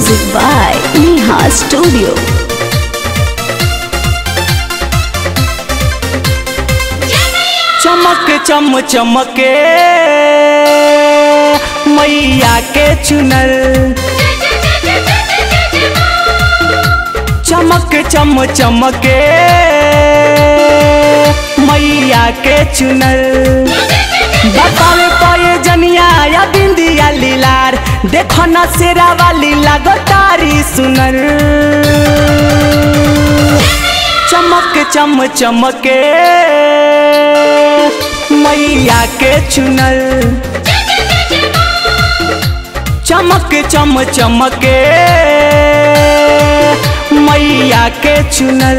Music by Neha Studio. चमक चम चमके मैया के चुनर चमक चम चमके मैया के चुनर बतावे पाए जनिया या बिंदिया लीलार देखो न सेरा वाली लागो तारी सुनर चमक चम चमके मैया के चुनर चमक चम चमके मैया के चुनर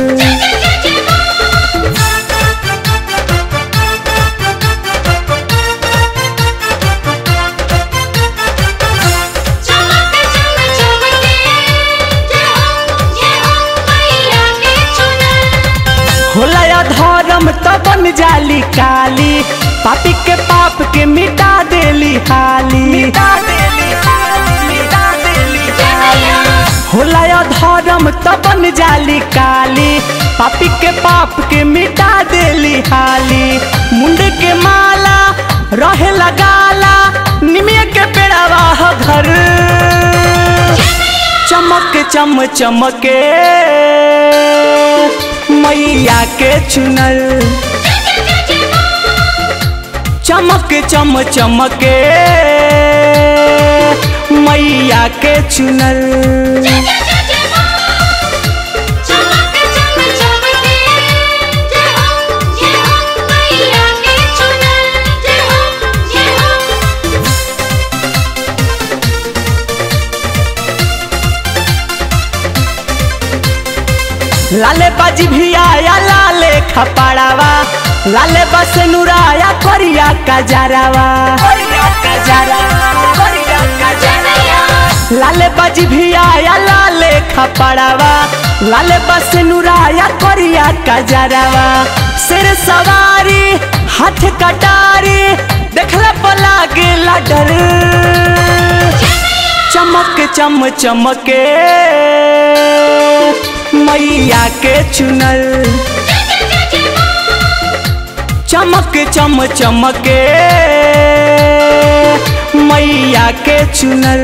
होला या धर्म तो बन जाली काली पापी के पाप के मिटा देली हाली मिटा देली हाली मिटा देली हाली होला या धर्म तो बन जाली काली पापी के पाप के मिटा देली हाली मुंड के माला रहे लगाला निमिया के पेड़ावा ह घर चमक चम चमके मैया के चुनर चमक चम चमके मैया के चुनर लाले बाजी भी आया लाले खपड़ावा लाले बस नुराया करिया कजरावा लाले बाजी भी आया लाले खपड़ावा लाले बस नुराया करिया कजरावा सिर सवारी हाथ कटारी देखला पला गेला डर चमक चम चमके मैया के चुनर चमक चम चमके मैया के चुनर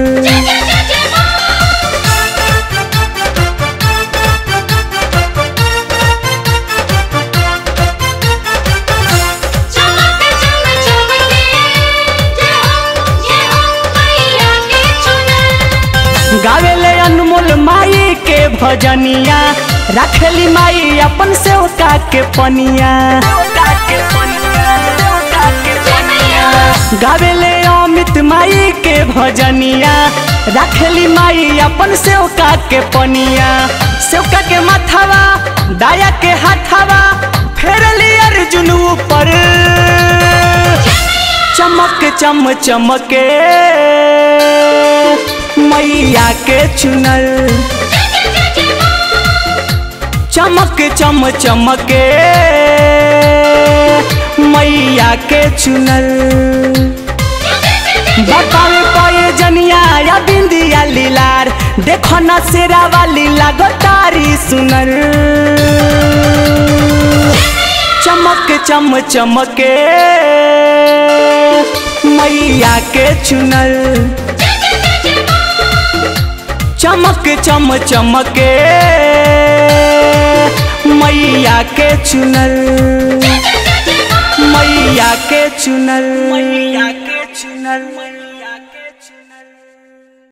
गावेले अनमोल माई के भजनिया रखली माई अपन से उठा के पनिया गावेले अमित माई के भजनिया रखली माई अपन से उठा के पनिया सेवका के माथावा दाया के हाथावा फेरली अर्जुन ऊपर चमक चम चमके मैया के चुनर चमक चम चमके मैया के चुनर बतावे पाए जनिया या बिंदिया लीलार देखो न सेरा वाली लागो तारी सुनर चमक चम चमके मैया के चुनर चमक चम चमके मैया के चुनर मैया के चुनर मैया के चुनर मैया के चुनर